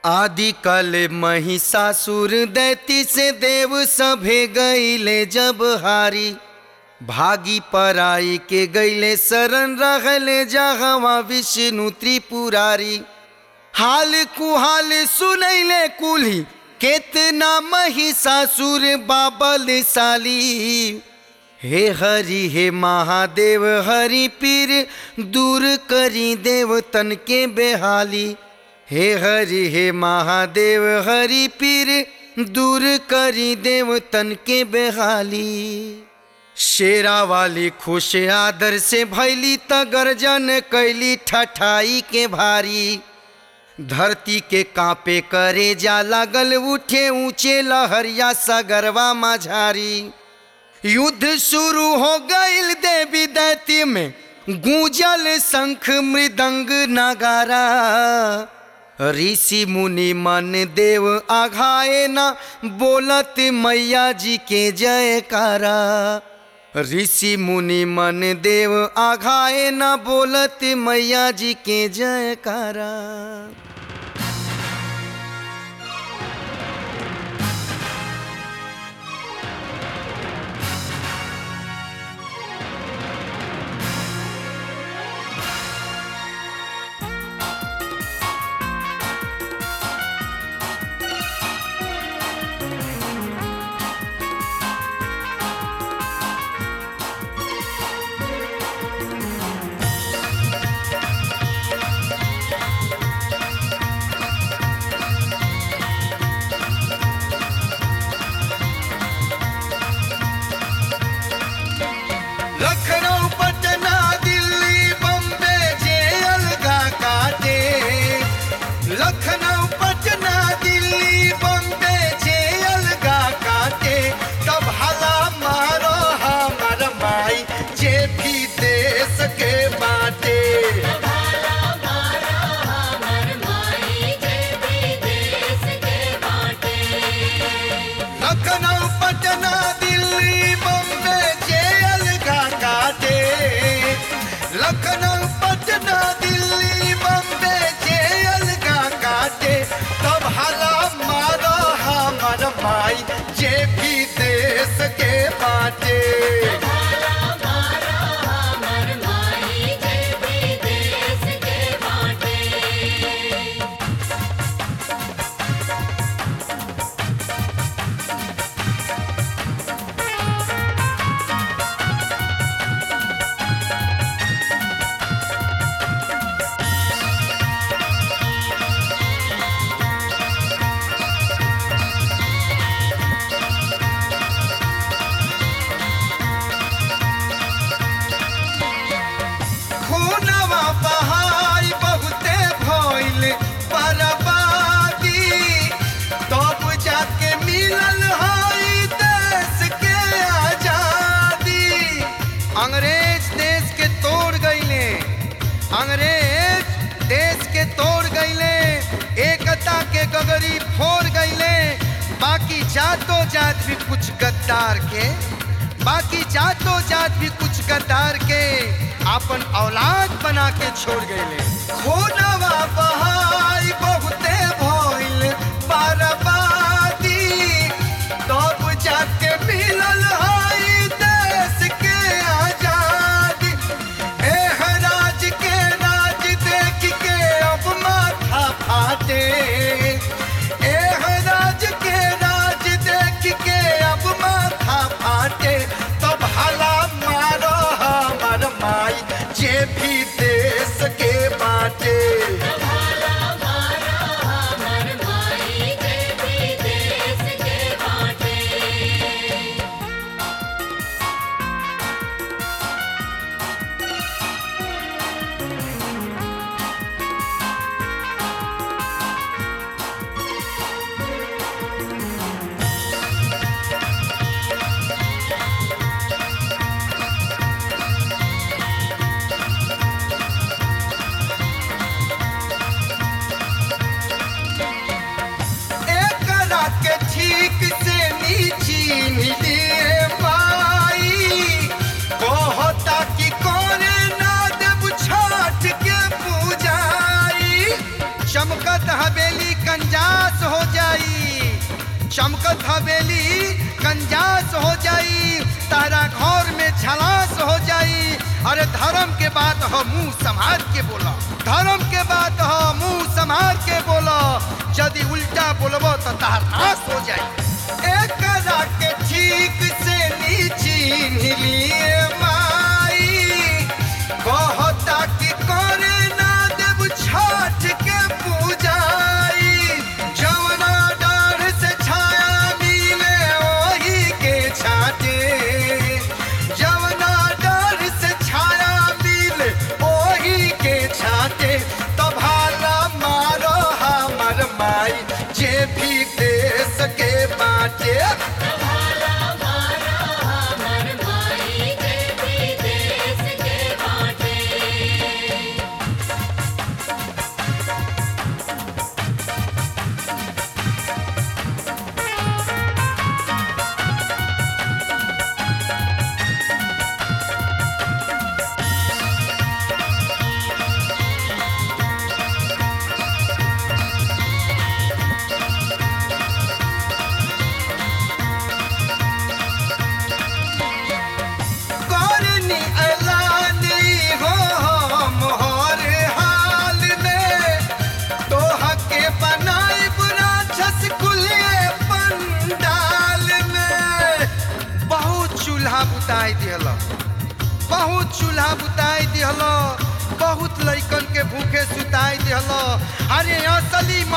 आदि कल महिषासुर दैती से देव सभे गईले जब हारी भागी पराई के गईले शरण रहले जहवा विष्णु त्रिपुरारी हाल कुहाल सुनैले कुल्ही केतना महिषासुर बाबल साली हे हरि हे महादेव हरि पीर दूर करी देवतन के बेहाली हे हरि हे महादेव हरि पीर दूर करी देवतन के बेहाली शेरा वाली खुश आदर से भैली त गर्जन कैली ठठाई के भारी धरती के कांपे करे जा लागल उठे ऊंचे लहरिया सगरवा माझारी युद्ध शुरू हो गईल देवी दैती में गूंजल शंख मृदंग नगारा ऋषि मुनि मन देव आघाए ना बोलत मैया जी के जयकारा ऋषि मुनि मन देव आघाए ना बोलत मैया जी के जयकारा लखनऊ पटना दिल्ली बम्बे जे अलगा काटे लखनऊ पटना दिल्ली बम्बे जे अलगा काटे तब हला मारो हमर माई जे भी देश के बाटे लखनऊ पटना दिल्ली बम्बे जे अलगा काटे लखनऊ पटना दिल्ली बम्बे जे अलगा काटे तब हला मारो हमर माई जे भी देश के बाटे खूनवा बहाई बहुते भइल बर्बादी तब जाके मिलल हई देश के आजादी अंग्रेज देश के तोड़ गईले अंग्रेज देश के तोड़ गईले एकता के गगरी फोड़ गईले बाकी जातो जात भी कुछ गद्दार के बाकी जातो जात भी कुछ गद्दार के आपन औलाद बना के छोड़ गईले खूनवा बहाई बहुते भइल बर्बादी तब जाके मिलल हई देश के आजादी एह राज के राज देख के अब माथा फाटे एह राज के राज देख के अब माथा फाटे तब हला मारो हमर माई जे भी देश के बाटे एकरा के ठीक से नीची मिलिए पाई कहता कि करे ना देव छठ के पूजाई चमकत हवेली का कंजास हो जाई चमकत हवेली कंजास हो जाई तारा घर में झलास हो जाई अरे धर्म के बात हो मुंह संभाल के बोला धर्म के बात हो मुंह संभाल के बोला यदि उल्टा बोलबो तो तार नाश हो जाई एक के ठीक से नीची लिए माई कहता कि करे ना देव छठ के पूजाई जवना डर से छाया मिले ओही के छाटे जवना डर से छाया मिले ओही के छाटे तब हाला मारो हमर माई जे भी देश के बाटे तुम्हारा मारा हमर माई देवी देश के बाटे करनी ऐलानी हो हम हर हाल में तोहा के बनाई राक्षस कुलिए पंडाल में बहुत चूल्हा बुताई दिहल बहुत चूल्हा बुताई दिहल बहुत लइकन के भूखे सुताई दिहल अरे असली